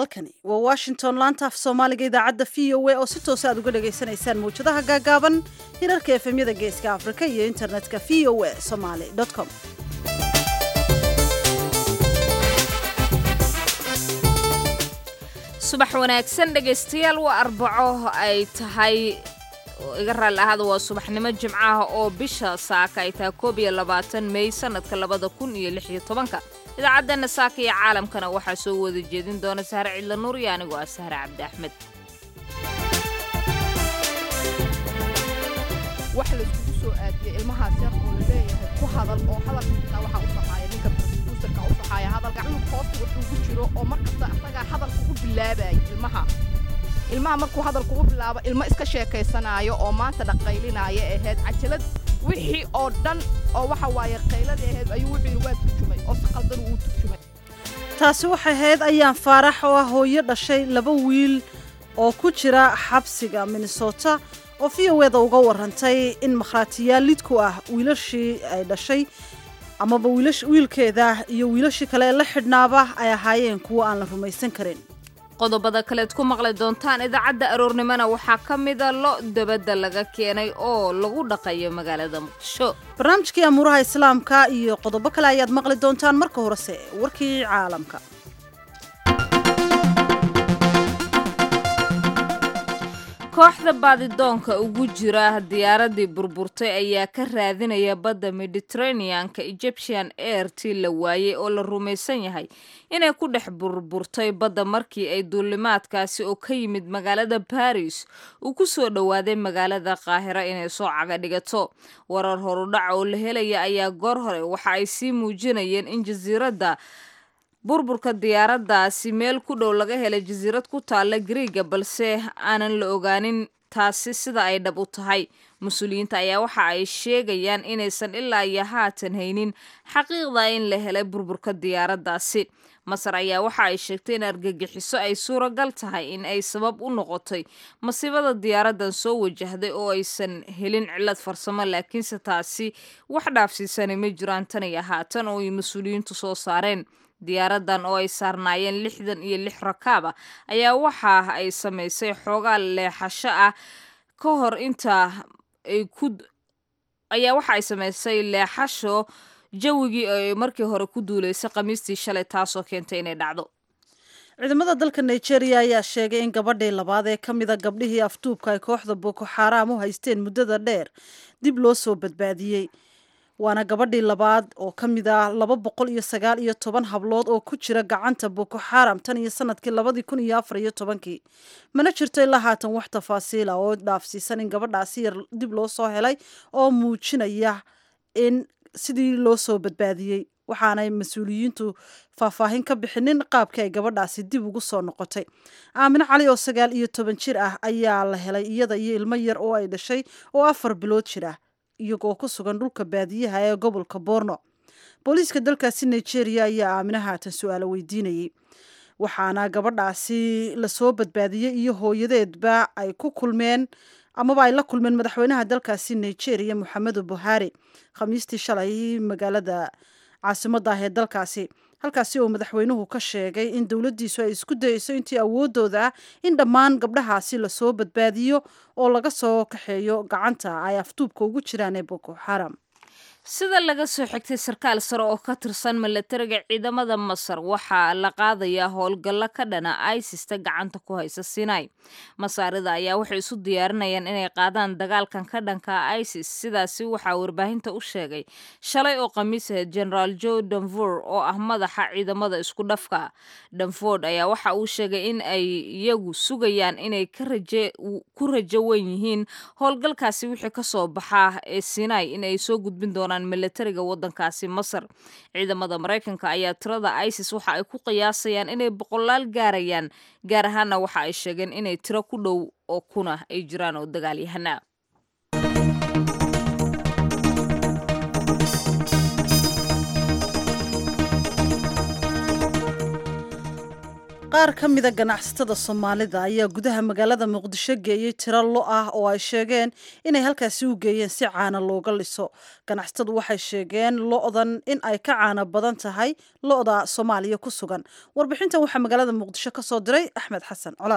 halkani waa washington laanta af soomaaliga idaacadda v o a oo si toosa aad uga dhagaysanaysaan mawjadaha gaagaaban hirarka efemyada geeska afrika iyo internetka v o a somaly com subax wanaagsan dhegaystayaal waa arbaco ay tahay iga raalli ahaada waa subaxnimo jimcaha oo bisha saaka ay tahay koob iyo labaatan mey sanadka labada kun iyo lix iyo tobanka idaacaddeena saaka iyo caalamkana waxaa soo wada jeedin doona sahre cidla nuur iyo anigoo ah sahre cabdi axmed wax layskugu soo aadiyey ilmahaas yar oo la leeyahay ku hadal oo hadalka xitaa waxaa u saxaaya ninka producerka u saxaaya hadalka cunug hoosta wuxuu ku jiro oo markasta asagaa hadalka u bilaabayay ilmaha ilmaha markuu hadalku u bilaabo ilmo iska sheekaysanaayo oo maanta dhaqaylinaya ahayd cajalad wixii oo dhan oo waxa waaye qayladii ahayd ayuu wuxuu yidhi waa turjumay oo si qaldan uu turjumay taasi waxay ahayd ayaan faarax oo ah hooyo dhashay laba wiil oo ku jira xabsiga minnesota oo v o eda uga warantay in makhraatiyaal lidku ah wiilashii ay dhashay amaba wiilkeeda iyo wiilashii kale ee la xidhnaaba ay ahaayeen kuwo aan la rumaysan karin qodobada kaleed ku maqli doontaan idaacadda aroornimona waxaa ka mida lo dabadda laga keenay oo lagu dhaqayo magaalada muqdisho barnaamijkii amuuraha islaamka iyo qodobo kale ayaad maqli doontaan marka horese warkii caalamka kooxda baadidoonka ugu jira diyaaradii burburtay ayaa ka raadinaya badda mediteraneanka egyptian air tii la waayey oo la rumaysan yahay inay ku dhex burburtay badda markii ay duulimaadkaasi oo ka yimid magaalada baris uu ku soo dhowaaday magaalada qaahira inay soo caga dhigato warar horudhac oo la helaya ayaa goor hore waxa ay sii muujinayeen in jasiiradda burburka diyaaraddaasi meel ku dhow laga helay jasiirad ku taalla griiga balse aanan la ogaanin taasi sida ay dhab u tahay mas-uuliyiinta ayaa waxa ay sheegayaan inaysan ilaa iyo haatan haynin xaqiiqda in la helay burburka diyaaraddaasi masar ayaa waxa ay sheegtay in argagixiso ay suuragal tahay in ay sabab u noqotay masiibada diyaaraddan soo wajahday oo aysan helin cillad farsamo laakiinse taasi wax dhaafsiisanay ma jiraan tan iyo haatan oo ay mas-uuliyiintu soo saareen diyaaraddan oo ay saarnaayeen lixdan iyo lix rakaab ah ayaa waxa ay samaysay xoogaa leexasho ah ka hor inta ay ku ayaa waxa ay samaysay leexasho jawigii ay markii hore ku duulaysay khamiistii shalay taasoo keentay inay dhacdo ciidamada dalka nigeria ayaa sheegay in gabadhii labaad ee ka mida gabdhihii afduubka ay kooxda boko xaaraam u haysteen muddada dheer dib loo soo badbaadiyey waana gabadhii labaad oo ka mid ah laba boqol iyo sagaal iyo toban hablood oo ku jira gacanta boko xaram tan iyo sanadkii labadii kun iyo afar iyo tobankii mana jirto ilaa haatan wax tafaasiila oo dhaafsiisan in gabadhaasi yar dib loo soo helay oo muujinaya in sidii loo soo badbaadiyey waxaanay mas-uuliyiintu faahfaahin ka bixinin qaabkii ay gabadhaasi dib ugu soo noqotay aamine cali oo sagaal iyo toban jir ah ayaa la helay iyada iyo ilmo yar oo ay dhashay oo afar bilood jir ah iyagoo ku sugan dhulka baadiyaha ee gobolka borno booliiska dalkaasi nigeria ayaa aamina haatan su-aalo weydiinayay waxaana gabadhaasi lasoo badbaadiyey iyo hooyadeedba ay ku kulmeen amaba ay la kulmeen madaxweynaha dalkaasi nigeria moxamedu buhari khamiistii shalay magaalada caasimadda ah ee dalkaasi halkaasi oo madaxweynuhu ka sheegay in dowladdiisu ay isku dayeyso intii awoodooda ah in dhammaan gabdhahaasi lasoo badbaadiyo oo laga soo kaxeeyo gacanta ay afduubka ugu jiraan ee boko xaram sida laga soo xigtay sarkaal sare oo ka tirsan milatariga ciidamada masar waxaa la qaadayaa howlgallo ka dhana isista gacanta ku haysa sinai masaarida ayaa waxay isu diyaarinayaan inay qaadaan dagaalkan ka dhanka isis sidaasi waxaa warbaahinta u sheegay shalay oo khamiis ahayd generaal joe danford oo ah madaxa ciidamada isku dhafka danford ayaa waxa uu sheegay in ay iyagu sugayaan inay ku rajo weyn yihiin howlgalkaasi wixii kasoo baxaa ee sinai inay soo gudbin doonaan milatariga wadankaasi masar ciidamada maraykanka ayaa tirada isis waxa ay ku qiyaasayaan inay boqolaal gaarayaan gaar ahaana waxa ay sheegeen inay tiro ku dhow oo kuna ay jiraan oo dagaalyahana qaar ka mida ganacsatada soomaalida ayaa gudaha magaalada muqdisho geeyey tiro lo ah oo ay sheegeen inay halkaasi u geeyeen si caana looga liso ganacsatadu waxay sheegeen lo-dan in ay ka caana badan tahay lo-da soomaaliya ku sugan warbixintan waxaa magaalada muqdisho ka soo diray axmed xasan colaad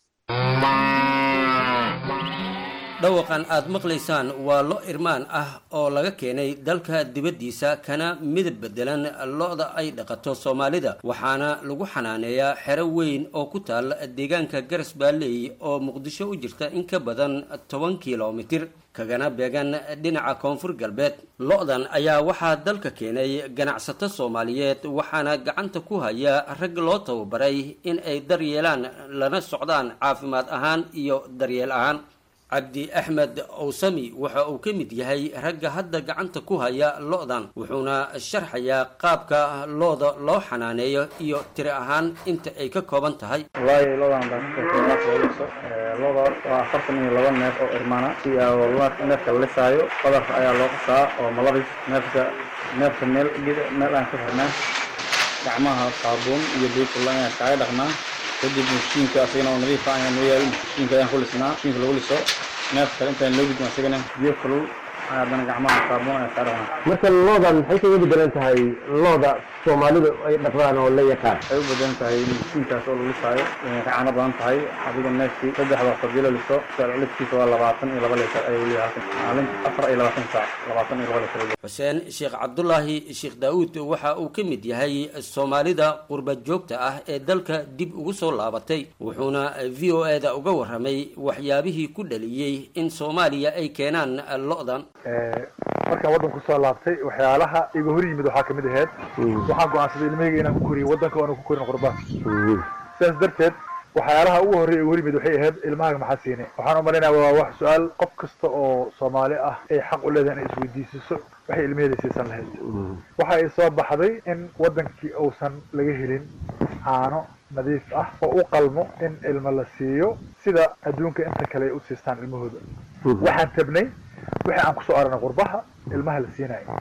dhawaqan aad maqlaysaan waa lo irmaan ah oo laga keenay dalka dibaddiisa kana midab beddelan lo-da ay dhaqato soomaalida waxaana lagu xanaaneeyaa xero weyn oo ku taal deegaanka garas baaleey oo muqdisho u jirta in ka badan toban kilomitir kagana beegan dhinaca koonfur galbeed lo-dan ayaa waxaa dalka keenay ganacsato soomaaliyeed waxaana gacanta ku haya rag loo tababaray in ay daryeelaan lana socdaan caafimaad ahaan iyo daryeel ahaan cabdi axmed owsami waxa uu ka mid yahay ragga hadda gacanta ku haya lo-dan wuxuuna sharxayaa qaabka looda loo xanaaneeyo iyo tiri ahaan inta ay ka kooban tahay wallaahi lodan baasooso loda waa afartan iyo laba neef oo irmaana si neefka la lisaayo badarka ayaa loo qasaa oo malabis neefka neefka meel meel aan ka xirnaa gacmaha saabuun iyo biikulla ayaan kaaga dhaqnaa kadib mashiinka asagana oo nadiifa ayaan noo yaali mashiinka ayaan ku lisnaa mashiinka lagu liso neef kale intaan loo gudbin asagana biyo kulul haddana gacmaha saabuun ayaan kaa dhaqnaa marka loodan maxay kaga bedelan tahay looda soomaalidu ay dhaqdaan oo la yaqaan waxay u bedelan tahay mashiinkaas oo lagu lisaayo inay ka caano badan tahay adiga neefkii saddex waqti hadii la liso liskiisa waa labaatan iyo laba litar ayuu leeyahay maalin afar iyo labaatan saac labaatan iyo laba litar xuseen sheekh cabdulaahi sheekh daawuud waxa uu ka mid yahay soomaalida qurba joogta ah ee dalka dib ugu soo laabatay wuxuuna v o e da uga warramay waxyaabihii ku dhaliyey in soomaaliya ay keenaan lo-dan markaan waddanku kusoo laabtay waxyaalaha iga hor yimid waxaa kamid ahayd waxaan go-aansaday ilmahayga inaan ku koriyo waddanka oona ku korin qurbaan sidaas darteed waxyaalaha ugu horreya iga hor yimid waxay ahayd ilmahaaga maxaa siinay waxaan u malaynaya waa wax su-aal qof kasta oo soomaali ah ay xaq u leedahay inay isweydiisiso waxay ilmaheeda siisan lahayd waxa ay soo baxday in waddankii uusan laga helin caano nadiif ah oo u qalmo in ilmo la siiyo sida adduunka inta kale ay u siistaan ilmahooda waxaan tabnay wixii aan kusoo aragnay qurbaha ilmaha la siinayo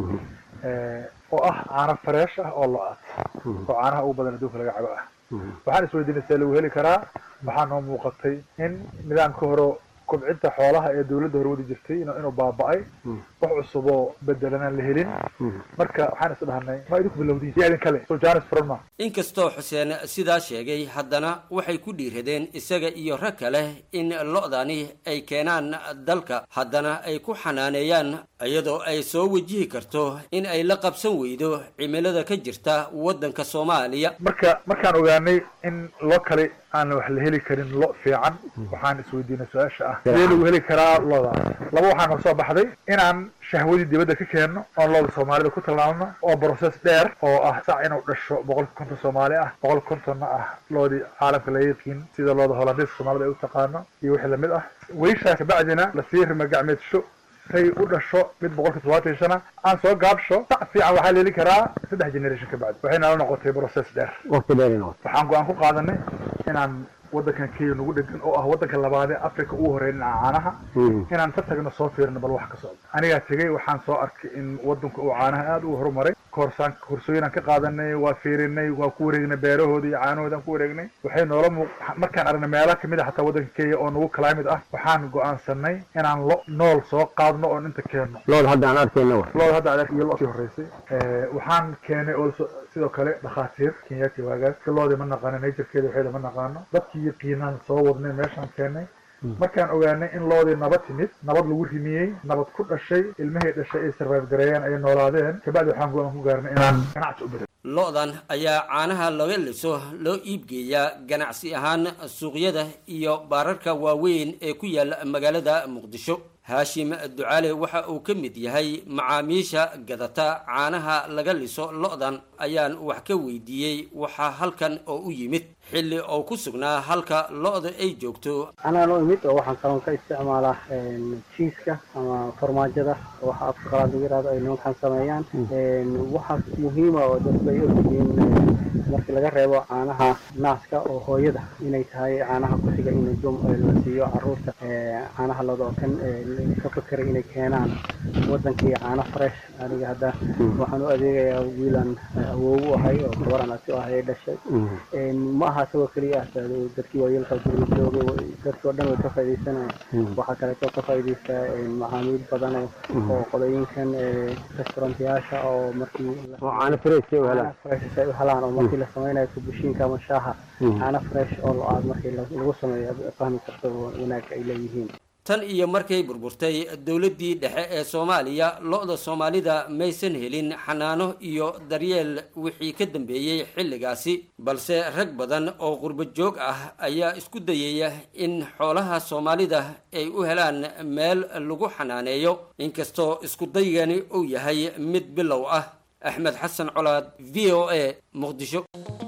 oo ah caano fareesh ah oo lo-aad oo caanaha ugu badan adduunka laga cabo ah waxaan isweydiinay see lagu heli karaa waxaa noo muuqatay in nidaamka hore kobcinta xoolaha ee dawladda hore wadi jirtay inuu baaba-ay wax cusub oo bedelanaan la helin marka waxaan is dhahnay ma idinku bilowdiin iyo idin kale so janis fronma inkastoo xuseen sidaa sheegay haddana waxay ku dhiiradeen isaga iyo rag kale in lo-dani ay keenaan dalka haddana ay ku xanaaneeyaan iyadoo ay soo wajihi karto in ay la qabsan weydo cimilada ka jirta waddanka soomaaliya marka markaan ogaanay in lo kale aan wax la heli karin lo fiican waxaan isweydiinay su-aasha ah sidee lagu heli karaa loodaas laba waxaa noo soo baxday inaan shahwadii dibadda ka keenno oon looda soomaalida ku tallaalno oo process dheer oo ah sac inuu dhasho boqol konton soomaali ah boqol kontonna ah loodii caalamka laga yaqiin sida looda holandiiska soomaalida ay u taqaano iyo wixii lamid ah weyshaa kabacdina lasii rima gacmeedsho say u dhasho mid boqolka todobaatan iyo shana aan soo gaabsho sac fiican waxaa la heli karaa saddex generation ka bacdi waxay nala noqotay process dheer waqti dheer inoo waxaan go-aan ku qaadanay inaan waddankan kenya nagu dhegan oo ah waddanka labaadee africa ugu horeeya dhinaca caanaha inaan ka tagno soo fiirno bal wax ka socdo anigaa tegey waxaan soo arkay in waddanku uu caanaha aada ugu horumaray koorsaan koorsooyinaan ka qaadanay waa fiirinay waa ku wareegnay beerahooda iyo caanahooda aan ku wareegnay waxay noola muuq markaan aragnay meelaha kamid a xataa waddanka kenya oo nagu climate ah waxaan go-aansanay inaan lo nool soo qaadno oon inta keenno looda hadda aan arkayna wa looda hadda adeer iyo lo sii horeysay waxaan keenay oo sidoo kale dhakhaatiir kenyaati waagaas loodii ma naqaano naturkeeda waxeeda ma naqaano dadkii yaqiinaan soo wadnay meeshaan keenay markaan ogaanay in loodii nabad timid nabad lagu rimiyey nabad ku dhashay ilmahay dhashay ay sarvive gareeyeen ay noolaadeen kabacdi waxaan go-aan ku gaarnay inaan ganacsi u bedel lo-dan ayaa caanaha laga liso loo iibgeeyaa ganacsi ahaan suuqyada iyo baararka waaweyn ee ku yaala magaalada muqdisho haashim ducaale waxa uu ka mid yahay macaamiisha gadata caanaha laga liso lo-dan ayaan wax ka weydiiyey waxaa halkan oo u yimid xilli oo ku sugnaa halka lo-da ay joogto anaa noo imid oo waxaan kaloon ka isticmaalaa jiiska ama farmaajada oo waxa afka qalaad lagu yihahdo ay nimankan sameeyaan waxaas muhiima oo dadku ay ogyihiin markii laga reebo caanaha naaska oo hooyada inay tahay caanaha ku xiga in jum la siiyo caruurta caanaha loda oo kan ka fakeray inay keenaan wadankii caano fresh aniga hadda waxaan u adeegayaa wiilan awoow u ahay oo gabaran asi u ahay dhashay ma aha isagoo keliya ah dadkii waayeelka guriga joogay dadkii oo dhan way ka faaidaysanayaan waxaa kaleetoo ka faa'idaystaa macaamiil badan oo qolooyinkan restaurantayaasha oo markii caano fresh ay u helaan fresh ay u helaan oo markii la samaynayo kubushiinka ama shaaha caano fresh oo lo-aad markii lagu sameeyo fahmi karto wanaag ay leeyihiin tan iyo markay burburtay dowladdii dhexe ee soomaaliya lo-da soomaalida maysan helin xanaano iyo daryeel wixii ka dambeeyey xilligaasi balse rag badan oo qurbo joog ah ayaa isku dayaya in xoolaha soomaalida ay u helaan meel lagu xanaaneeyo inkastoo iskudaygani uu yahay mid bilow ah axmed xasan colaad v o a muqdisho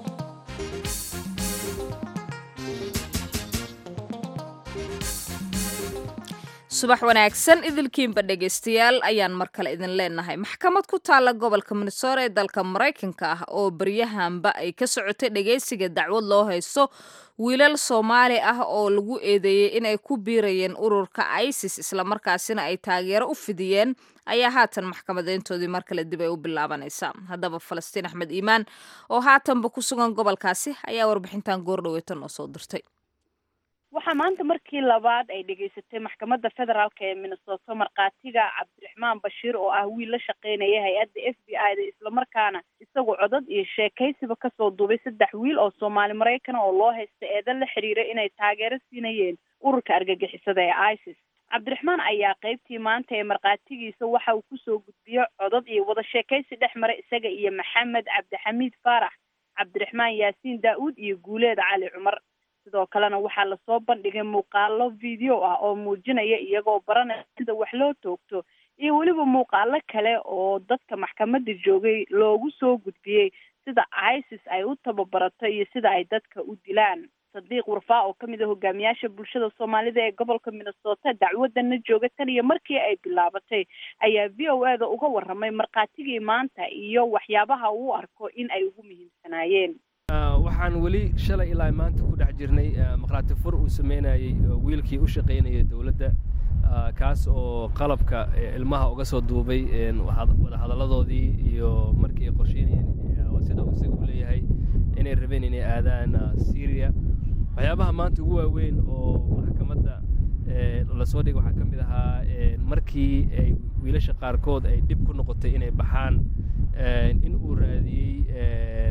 subax wanaagsan idilkiinba dhegaystayaal ayaan mar kale idin leenahay maxkamad ku taalla gobolka minnesota ee dalka maraykanka ah oo baryahanba ay ka socotay dhegaysiga dacwad loo haysto wiilal soomaali ah oo lagu eedeeyey inay ku biirayeen ururka isis islamarkaasina ay taageero u fidiyeen ayaa haatan maxkamadeyntoodii mar kale dib ay u bilaabanaysaa haddaba falastiin axmed iimaan oo haatanba ku sugan gobolkaasi ayaa warbixintan goordhaweeta noo soo dirtay waxaa maanta markii labaad ay dhegaysatay maxkamadda federaalk ee minnesota markhaatiga cabdiraxmaan bashiir oo ah wiil la shaqeynaya hay-adda f b i da islamarkaana isagu codad iyo sheekaysiba kasoo duubay saddex wiil oo soomaali maraykana oo loo haysta eedan la xiriira inay taageero siinayeen ururka argagixisada ee isis cabdiraxmaan ayaa qeybtii maanta ee markhaatigiisa waxa uu kusoo gudbiyo codad iyo wada sheekaysi dhex mara isaga iyo maxamed cabdixamiid faarax cabdiraxmaan yaasiin daa-uud iyo guuleed cali cumar sidoo kalena waxaa lasoo bandhigay muuqaalo video ah oo muujinaya iyagoo baranaya sida wax loo toogto iyo weliba muuqaalo kale oo dadka maxkamadda joogay loogu soo gudbiyey sida isis ay u tababarato iyo sida ay dadka u dilaan sadiiq warfaa oo kamid a hogaamiyaasha bulshada soomaalida ee gobolka minnesota dacwadana jooga tan iyo markii ay bilaabatay ayaa v o a da uga waramay markhaatigii maanta iyo waxyaabaha uu arko in ay ugu muhiimsanaayeen waxaan weli shalay ilaa maanta ku dhex jirnay maqhraati fur uu sameynayey wiilkii u shaqaynayay dowladda kaas oo qalabka ilmaha uga soo duubay wada hadalladoodii iyo markii ay qorsheynayeen sida uu isaga u leeyahay inay rabeen inay aadaan syria waxyaabaha maanta ugu waaweyn oo maxkamadda lasoo dhigay waxaa ka mid ahaa markii ay wiilasha qaarkood ay dhib ku noqotay inay baxaan in uu raadiyey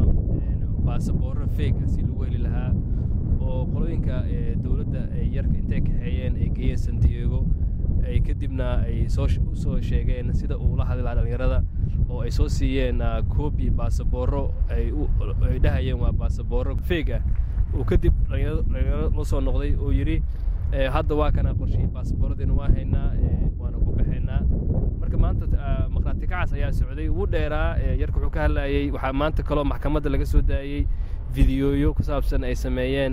baasaboorro feeg ah si lagu heli lahaa oo qolooyinka dowladda ay yarka intay kaxeeyeen ay geeyeen san diego ay kadibna ay soo usoo sheegeen sida uu la hadli lahaa dhallinyarada oo ay soo siiyeen koobi baasaboorro ay ay dhahayeen waa baasaboorro feeg ah uu kadib dhalinyaro la soo noqday oo yidhi hadda waa kana qorshihii baasaboorradeena waa haynaa waana ku baxaynaa marka maanta maqhraati kacaas ayaa socday wuu dheeraa yarka wuxuu ka hadlayay waxaa maanta kaloo maxkamadda laga soo daayey fideooyo ku saabsan ay sameeyeen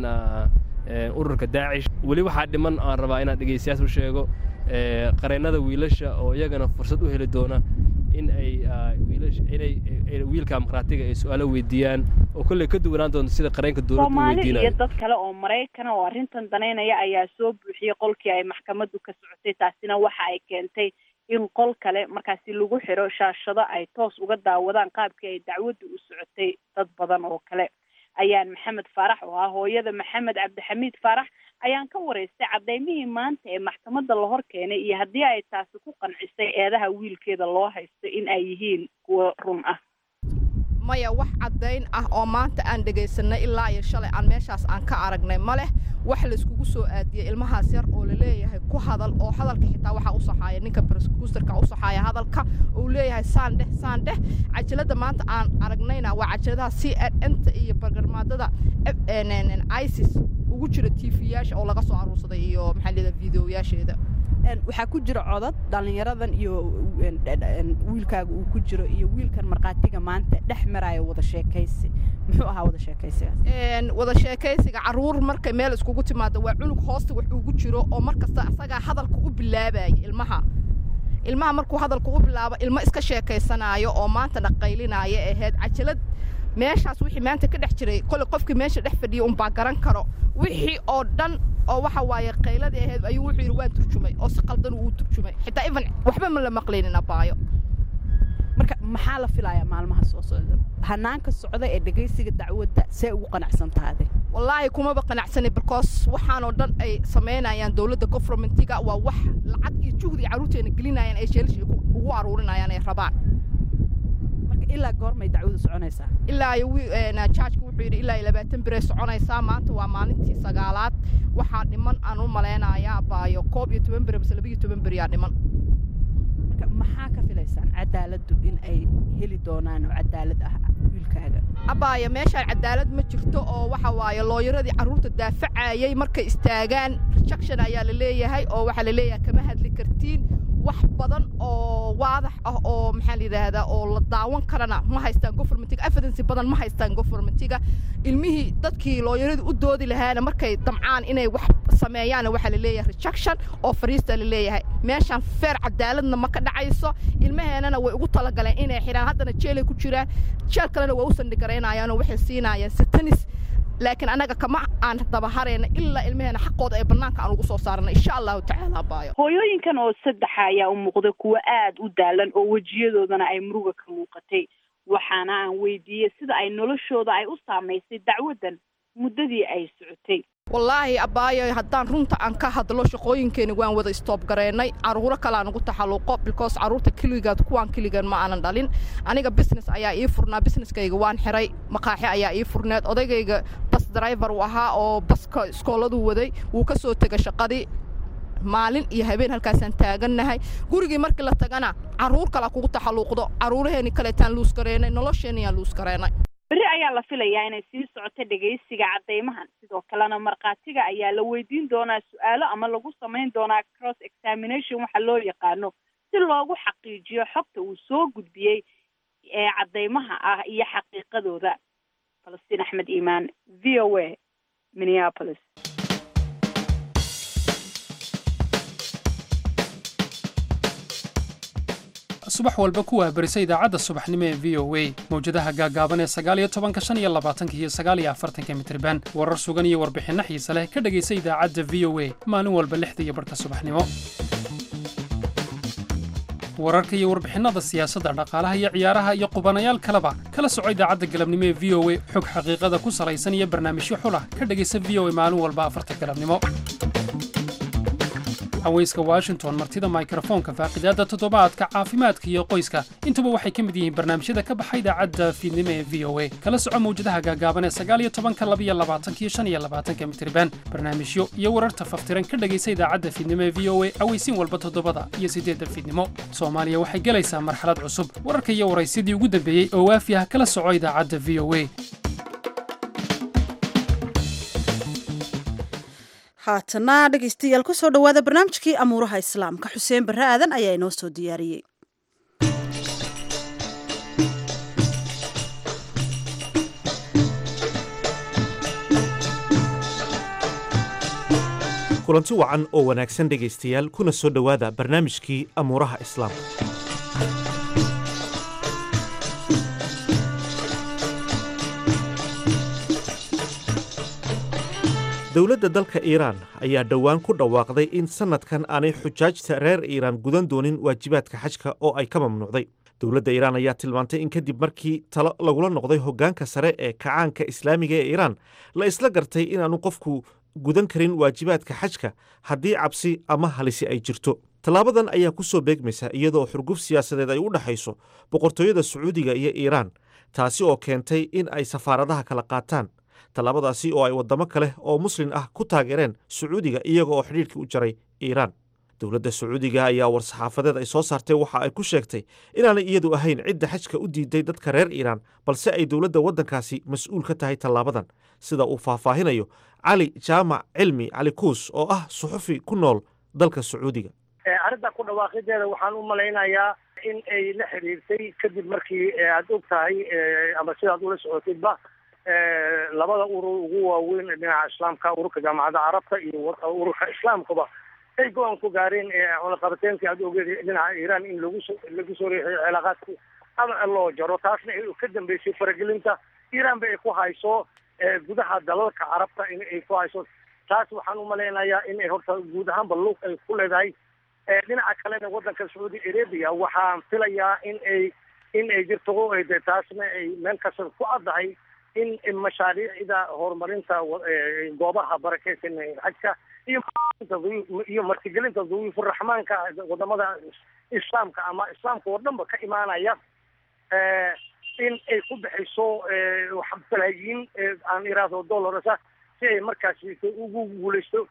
ururka daacish weli waxaa dhiman aan rabaa inaan dhegeystayaas u sheego qareennada wiilasha oo iyagana fursad u heli doona in ay inay wiilka maqhraatiga ay su-aalo weydiiyaan oo kolley ka duwanaan doonto sida qareenka dowladda u soomaali iyo weydiinayo dad kale oo maraykana oo arrintan danaynaya ayaa soo buuxiyey qolkii ay maxkamaddu ka socotay taasina waxa ay keentay in qol kale markaasi lagu xiro shaashado ay toos uga daawadaan qaabkii ay dacwaddu u socotay dad badan oo kale ayaan maxamed faarax oo ah hooyada maxamed cabdixamiid faarax ayaan ka waraystay cadaymihii maanta ee maxkamadda la hor keenay iyo haddii ay taasi ku qancisay eedaha wiilkeeda loo haysto in ay yihiin kuwo run ah maya wax caddayn ah oo maanta aan dhegaysanay ilaa iyo shalay aan meeshaas aan ka aragnay ma leh wax layskugu soo aadiyey ilmahaas yar oo laleeyahay ku hadal oo hadalka xitaa waxaa u saxaaya ninka brosekuusterka u saxaaya hadalka uu leeyahay saan dheh saan dheh cajalada maanta aan aragnayna waa cajaladaha c n ta iyo bargarmaadada isis ugu jira tv-yaasha oo laga soo aruursaday iyo maxaa leedahay videoyaasheeda waxaa ku jira codad dhallinyaradan iyo wiilkaaga uu ku jiro iyo wiilkan markhaatiga maanta dhex maraayo wada sheekaysi muxuu ahaa wada sheekaysigaas wada sheekaysiga caruur markay meel iskugu timaado waa cunug hoosta wax ugu jiro oo mar kasta asagaa hadalka u bilaabaya ilmaha ilmaha markuu hadalka u bilaabo ilmo iska sheekaysanaayo oo maanta dhaqaylinaayo ahayd cajalad meeshaas wixii maanta ka dhex jiray kole qofkii meesha dhex fadhiya unbaa garan karo wixii oo dhan oo waxa waaye qayladii ahayd ayuu wuxuu yidhi waan turjumay oo si qaldan uu turjumay xitaa even waxba ma la maqlaynin abaayo marka maxaa la filayaa maalmaha soo socda hanaanka socda ee dhegaysiga dacwadda see ugu qanacsan taade wallaahi kumaba qanacsani because waxaanoo dhan ay samaynayaan dowladda governmentiga waa wax lacag iyo juhdi carruurteena gelinayaan ay sheelish ugu aruurinayaan ay rabaan marka ilaa goormay dacwadu soconaysaa ilaa jaajka wuxuu yidhi ilaa iyo labaatan birey soconaysaa maanta waa maalintii sagaalaad waxaa dhiman aan u malaynayaa baayo koob iyo toban bere mise laba iyo toban beriyaa dhiman marka maxaa ka filaysaan cadaaladdu in ay heli doonaan oo cadaalad ah wiilkaaga abbaaya meeshaan cadaalad ma jirto oo waxa waaye looyaradii carruurta daafacayay markay istaagaan rejection ayaa la leeyahay oo waxaa la leeyahay kama hadli kartiin wax badan oo waadax ah oo maxaa la yidhaahdaa oo la daawan karana ma haystaan governmentiga evidence badan ma haystaan governmentiga ilmihii dadkii looyaradii u doodi lahaana markay damcaan inay wax sameeyaana waxaa la leeyahay rejection oo fariista la leeyahay meeshaan feer cadaaladna ma ka dhacayso ilmaheenana way ugu talagaleen inay xidhaan haddana jeelay ku jiraan jeel kalena waa u sandhigaraynayaanoo waxay siinayaan satanis laakiin annaga kama aan dabaharayna ilaa ilmaheena xaqooda ee bannaanka aan ugu soo saarana insha allahu tacaala baayo hooyooyinkan oo saddexa ayaa u muuqda kuwo aad u daalan oo wejiyadoodana ay muruga ka muuqatay waxaana aan weydiiyey sida ay noloshooda ay u saamaysay dacwaddan muddadii ay socotay wallaahi abbaayo haddaan runta aan ka hadlo shaqooyinkeeni waan wada istoob gareennay carruuro kalaa nugu taxalluqo because carruurta keligaad kuwaan keligan ma aanan dhalin aniga business ayaa ii furnaa businesskayga waan xiray maqaaxi ayaa ii furneed odaygayga bas driver uu ahaa oo baska iskooladuu waday wuu ka soo tegay shaqadii maalin iyo habeen halkaasaan taagannahay gurigii markii la tagana carruur kalaa kugu taxalluuqdo carruuraheenii kaleetaan luus gareennay nolosheeniyaan luus gareennay berri ayaa la filayaa inay sii socoto dhegaysiga caddaymahan sidoo kalena markhaatiga ayaa la weydiin doonaa su-aalo ama lagu samayn doonaa cross examination waxa loo yaqaano si loogu xaqiijiyo xogta uu soo gudbiyey ee caddaymaha ah iyo xaqiiqadooda falastiin axmed iimaan v o a minneapolis subax walba ku wahbarisa idaacadda subaxnimo ee v o a mawjadaha gaagaaban ee sagaaliyo tobanka shan iyo labaatanka iyo sagaaliyo afartanka mitriban warar sugan iyo warbixinno xiise leh ka dhegaysa idaacadda v o a maalin walba lixda iyo barhka subaxnimo wararka iyo warbixinnada siyaasadda dhaqaalaha iyo ciyaaraha iyo qubanayaal kaleba kala soco idaacadda galabnimo ee v o a xog xaqiiqada ku salaysan iyo barnaamijyo xulah ka dhegaysa v o a maalin walba afarta galabnimo haweyska washington martida mikrofoonka faaqidaadda toddobaadka caafimaadka iyo qoyska intuba waxay ka mid yihiin barnaamijyada ka baxa idaacadda fiidnimo ee v o a kala soco mawjadaha gaagaaban ee sagaaliyo tobanka labiyo labaatanka iyo shan iyo labaatanka mitriban barnaamijyo iyo wararta faftiran ka dhegaysa idaacadda fiidnimo ee v o a aweysiin walba toddobada iyo siddeedda fiidnimo soomaaliya waxay gelaysaa marxalad cusub wararka iyo waraysyadii ugu dambeeyey oo waafi ah kala soco idaacadda v o a haatana dhegaystayaal ku soo dhowaada barnaamijkii amuuraha islaamka xuseen barre aadan ayaa inoo soo diyaariyey kulanti wacan oo wanaagsan dhegaystayaal kuna soo dhowaada barnaamijkii amuuraha islaamka dowladda dalka iiraan ayaa dhowaan ku dhawaaqday in sannadkan aanay xujaajta reer iiraan gudan doonin waajibaadka xajka oo ay ka mamnuucday dowladda iiraan ayaa tilmaantay in kadib markii talo lagula noqday hoggaanka sare ee kacaanka islaamiga ee iiraan la isla gartay inaanu qofku gudan karin waajibaadka xajka haddii cabsi ama halisi ay jirto tallaabadan ayaa ku soo beegmaysa iyadoo xurguf siyaasadeed ay u dhexayso boqortooyada sacuudiga iyo iiraan taasi oo keentay in ay safaaradaha kala qaataan tallaabadaasi oo ay waddamo kale oo muslin ah ku taageereen sacuudiga iyaga oo xidhiirkii u jaray iiraan dowladda sacuudiga ayaa war-saxaafadeed ay soo saartay waxa ay ku sheegtay inaanay iyadu ahayn cidda xajka u diiday dadka reer iiraan balse ay dowladda waddankaasi mas-uul ka tahay tallaabadan sida uu faahfaahinayo cali jaamac cilmi cali kuus oo ah suxufi ku nool dalka sacuudiga arrinta ku dhawaaqideeda waxaan u malaynayaa in ay la xiriirtay kadib markii aad og tahay ama sidaad ula socotidba labada urur ugu waaweyn dhinaca islaamka ururka jaamacadda carabta iyo ururka islaamkaba ay go-aan ku gaareen cunaqabateenkii aad ogeed dhinaca iiraan in lagu so lagu soo riixiyo cilaaqaadki ama loo jaro taasna ay ka dambeysay faragelinta iranba ay ku hayso gudaha dalalka carabta in ay ku hayso taas waxaan u malaynayaa in ay horta guud ahaanba lug ay ku leedahay dhinaca kalena waddanka sacuudi arabia waxaan filayaa in ay in ay jirto de taasna ay meel kasta ku caddahay in mashaariicda horumarinta goobaha barakeysan xajka iyo iyo martigelinta duyuufuraxmaanka wadamada islaamka ama islaamka oo dhanba ka imaanaya in ay ku bixiso balaayiin aan iraahdo dollarsa si ay markaasi ugu guuleysto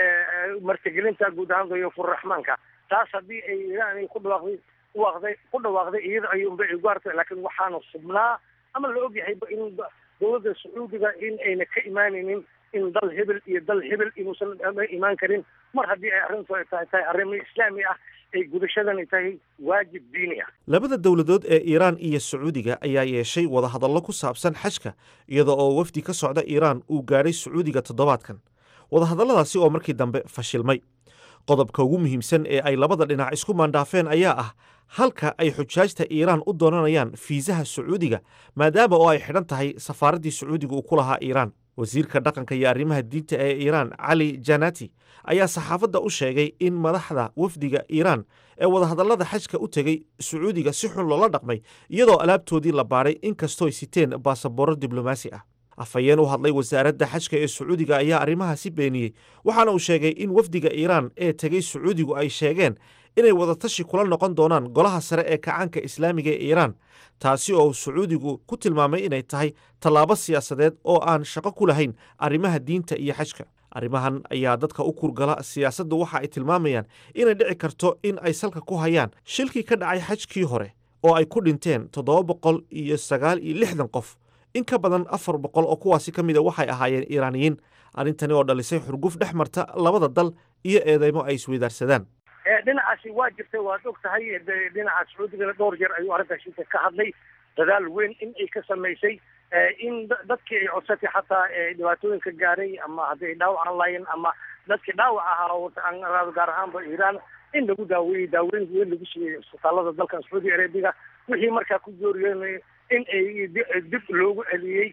martigelinta guud ahaan duyuufuraxmaanka taas haddii ay iraan ay ku dhawaaqday dhawaaqday ku dhawaaqday iyada ayuunba ay gaartay laakiin waxaana subnaa ama la ogyahayba in dowladda sacuudiga in ayna ka imaanaynin in dal hebel iyo dal hebel inuusan imaan karin mar haddii ay arrintu ay tahay tahay arrimo islaami ah ay gudashadani tahay waajib diini ah labada dowladood ee iiraan iyo sacuudiga ayaa yeeshay wadahadallo ku saabsan xajka iyada oo wafdi ka socda iiraan uu gaadhay sacuudiga toddobaadkan wadahadalladaasi oo markii dambe fashilmay qodobka ugu muhiimsan ee ay labada dhinac isku maandhaafeen ayaa ah halka ay xujaajta iiraan u doonanayaan fiisaha sacuudiga maadaama oo ay xidhan tahay safaaraddii sacuudiga uu ku lahaa iiraan wasiirka dhaqanka iyo arrimaha diinta ee iiraan cali janati ayaa saxaafadda u sheegay in madaxda wafdiga iiraan ee wadahadallada xajka u tegey sacuudiga si xun loola dhaqmay iyadoo alaabtoodii la baadhay inkastooy siteen baasaboorro diblomaasi ah afhayeen u hadlay wasaaradda xajka ee sacuudiga ayaa arrimahaasi beeniyey waxaana uu sheegay in wafdiga iiraan ee tegey sacuudigu ay sheegeen inay wadatashi kula noqon doonaan golaha sare ee kacaanka islaamiga ee iiraan taasi oo sacuudigu ku tilmaamay inay tahay tallaabo siyaasadeed oo aan shaqo ku lahayn arrimaha diinta iyo xajka arrimahan ayaa dadka u kurgala siyaasaddu waxa ay tilmaamayaan inay dhici karto in ay salka ku hayaan shilkii ka dhacay xajkii hore oo ay ku dhinteen toddoba boqol iyo sagaal iyo lixdan qof in ka badan afar boqol oo kuwaasi ka mida waxay ahaayeen iiraaniyiin arrintani oo dhalisay xurguf dhex marta labada dal iyo eedeymo ay isweydaarsadaan dhinacaasi waa jirtay waad og tahay dhinaca sacuudigana dhowr jeer ayuu arrintaasi ka hadlay dadaal weyn in ay ka samaysay in dadkii ay codsatay xataa dhibaatooyinka gaaray ama hadday dhaawacan lahayn ama dadkii dhaawac ahaa gaar ahaanba iiraan in lagu daaweeyey daaweyn weyn lagu siiyey isbitaalada dalkan sacuudi arabiga wixii markaa ku jooriyeen in ay dib loogu celiyey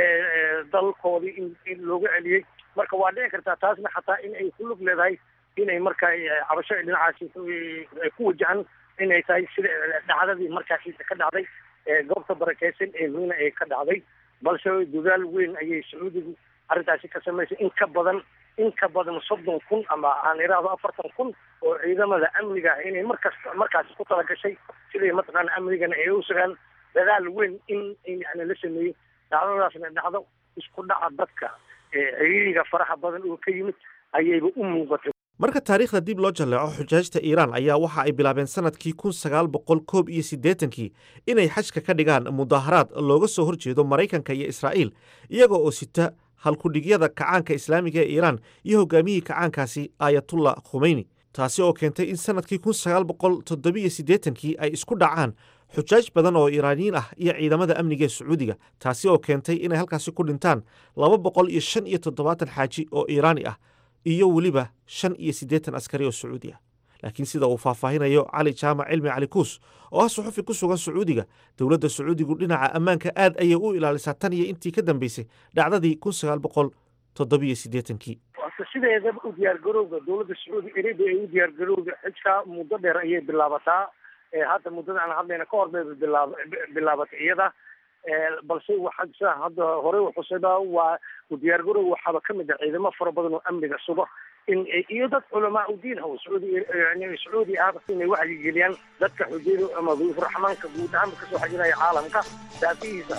dalkoodii in loogu celiyey marka waa dhici kartaa taasna xataa in ay ku lug leedahay inay markaa cabasho dhinacaasi ku wajahan inay tahay sida dhacdadii markaasi ka dhacday goobta barakeysan ee miina ee ka dhacday balse dadaal weyn ayay sacuudigu arrintaasi ka samaysay in ka badan in ka badan soddon kun ama aan iraahdo afartan kun oo ciidamada amniga ah inay markas markaasi ku talagashay siday mataqaana amnigana ay u sugaan dadaal weyn in yani la sameeyey dhacdadaasna dhacdo isku dhaca dadka ciriiriga faraha badan oo ka yimid ayayba u muuqatay marka taariikhda dib loo jalleeco xujaajta iiraan ayaa waxa ay bilaabeen sanadkii kun sagaal boqol koob iyo siddeetankii inay xajka ka dhigaan mudaaharaad looga soo horjeedo maraykanka iyo israa'iil iyaga oo sita halkudhigyada kacaanka islaamiga ee iiraan iyo hogaamiyihii kacaankaasi aayatullah khumeyni taasi oo keentay in sanadkii kun sagaal boqol toddobiyo siddeetankii ay isku dhacaan xujaaj badan oo iiraaniyiin ah iyo ciidamada amniga ee sacuudiga taasi oo keentay inay halkaasi ku dhintaan laba boqol iyo shan iyo toddobaatan xaaji oo iiraani ah iyo weliba shan iyo siddeetan askari oo sacuudi ah laakiin sida uu faahfaahinayo cali jaamac cilmi cali kuus oo ah suxufi ku sugan sacuudiga dowladda sacuudigu dhinaca ammaanka aad ayay u ilaalisaa tan iyo intii ka dambeysay dhacdadii kun sagaal boqol toddobiyo siddeetankii sideedaba u diyaargarowga dowladda sacuudi arabia ee u diyaargarowga xijka muddo dheer ayay bilaabataa hadda muddada aan hadlayna ka hor bay bilaab bilaabatay iyada balse waxa sida hadda hore uxusayba waa u diyaargarow waxaaba kamid ah ciidamo fara badan oo amniga suga in iyo dad culamaa u diin haw sacuudi yani sacuudi ah inay wacyigeliyaan dadka xujayda ama duyuuf raxmaanka guud ahaanba kasoo xajinaya caalamka daafihiisa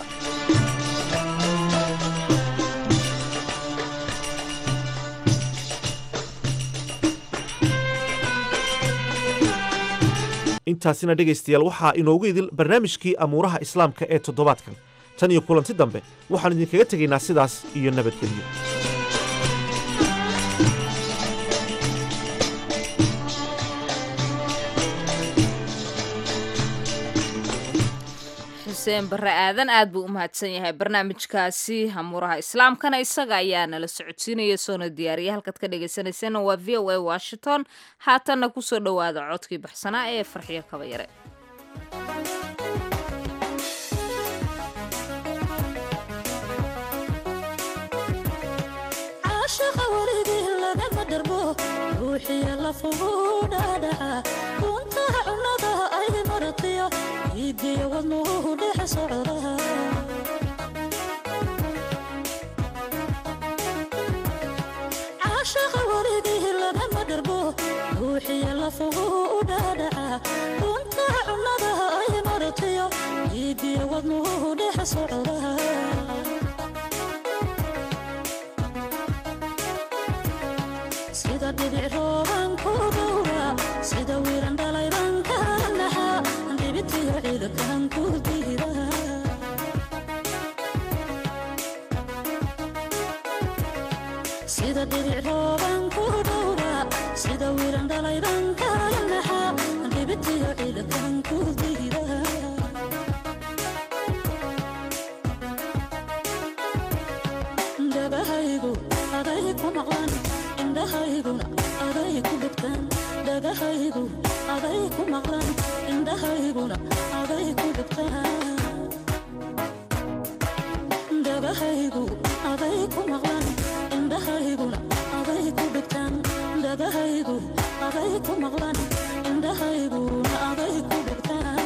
intaasina dhegaystayaal waxaa inoogu idil barnaamijkii amuuraha islaamka ee toddobaadkan tan iyo kulanti dambe waxaan idinkaga tegaynaa sidaas iyo nabadgelyo xuseen barre aadan aad buu u mahadsan yahay barnaamijkaasi hamuuraha islaamkana isaga ayaa nala socodsiinaya soona diyaariya halkaad ka dhegaysanayseena waa v o a washington haatanna kusoo dhowaada codkii baxsanaa ee farxiyo kabayare ruuxiya lafugu dhaadhaca runtaha cunnada ay maratiyo iidiyo wadnuhu dhex socda caashaqa warigii lagama dharbo ruuxiya lafugu dhaadhaca runtaha cunnada ay maratiyo iidiyo wadnuhu dhex socda sida dhibic rooban ku dhowra sida wiiran dhalayban ka naxa dhibitiyo ciidakan ku diida sida dhibic rooban ku dhowra sida wiiran dhalayban ka naxa dhibitiyo ciidakan ku diida dabahaygu aday ku maqlan indhahayguna aday ku dhegtaan dhagahaygu aday ku maqlan indhahayguna aday ku dhegtaan dhagahaygu aday ku maqlan indhahayguna aday ku dhegtaan dhagahaygu aday ku maqlan indhahayguna aday ku dhegtaan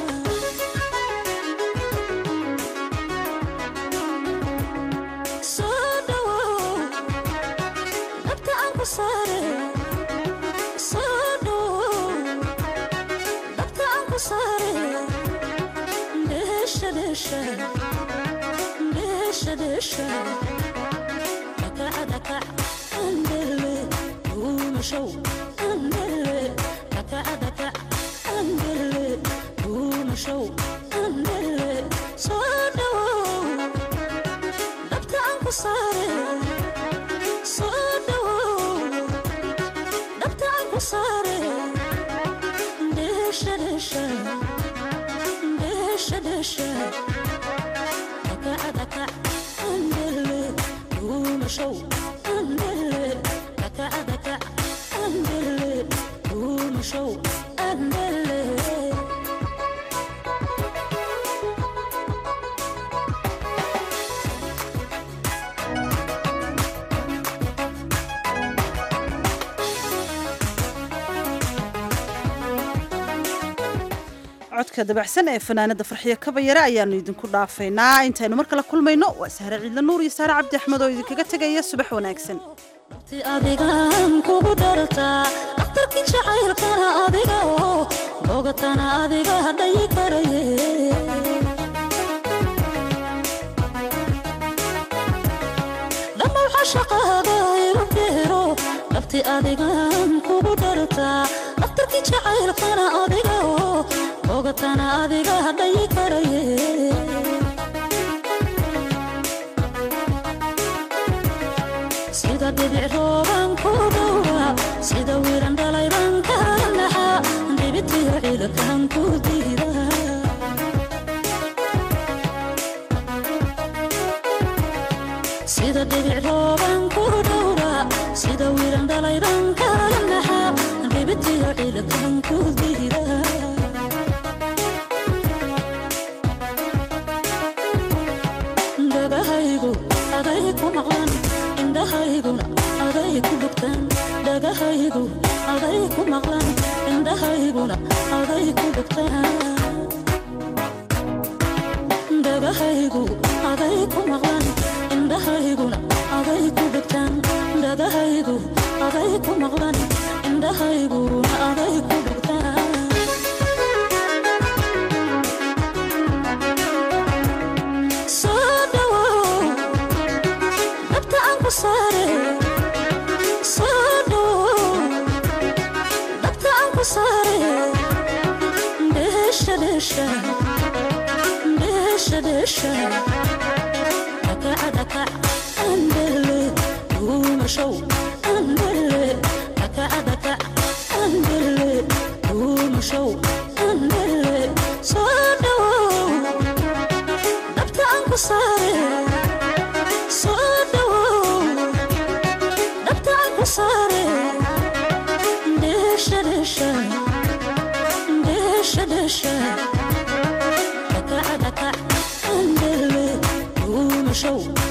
soo dhawow dhabta aan ku saare soo dhawow dhabta aan ku saare dheesha dheesha dheesha dheesha dhakaca dhakac andele duumashow andele dhakaca dhakac andele duumashow andele soo dhawow dhabta aan ku saare soo dhawow dhabta aan ku saare dheesha dheesha dheesha dheesha dhakaca dhakac andele duumashow andele dhakaca dhakac andele duumashow andele codka dabacsan ee fanaanada farxiyo kabayare ayaanu idinku dhaafaynaa intaynu mar kale kulmayno waa sahre ciidla nuur iyo saare cabdi axmed oo idinkaga tegaya subax wanaagsan ti adigaan kugu dhartaa dhakhtarkii jacaylkana adiga oo bogatana adiga hadhayi karaye dhammaw xashaqaada igu dheero dhabti adigaan kugu dhartaa dhakhtarkii jacaylkana adiga oo bogatana adiga hadhayi karaye sida dhibic rooban ku dhowra sida wiiran dhalayban ka naxa dhibitiyo ciidakan ku diida sida dhibic rooban ku dhowra sida wiiran dhalayban ka naxa dhibitiyo ciidakan ku diida dhagahaygu aday ku maqlan indhahayguna aday ku dhugtaan dhagahaygu aday ku maqlan indhahayguna aday ku dhugtaan dhagahaygu aday ku maqlan indhahayguna aday ku dhugtaan dhagahaygu aday ku maqlan indhahayguna aday ku dhugtaan soo dhawow dhabta aan ku saare soo dhawow dhabta aan ku saare dheesha dheesha dheesha dheesha dhakaca dhakac andele duumashow andele dhakaca dhakac andele duumashow andele soo dhawow dhabta aan ku saare soo dhawow dhabta aan ku saare dheesha dheesha dheesha dheesha dhakaca dhakac andele duumashow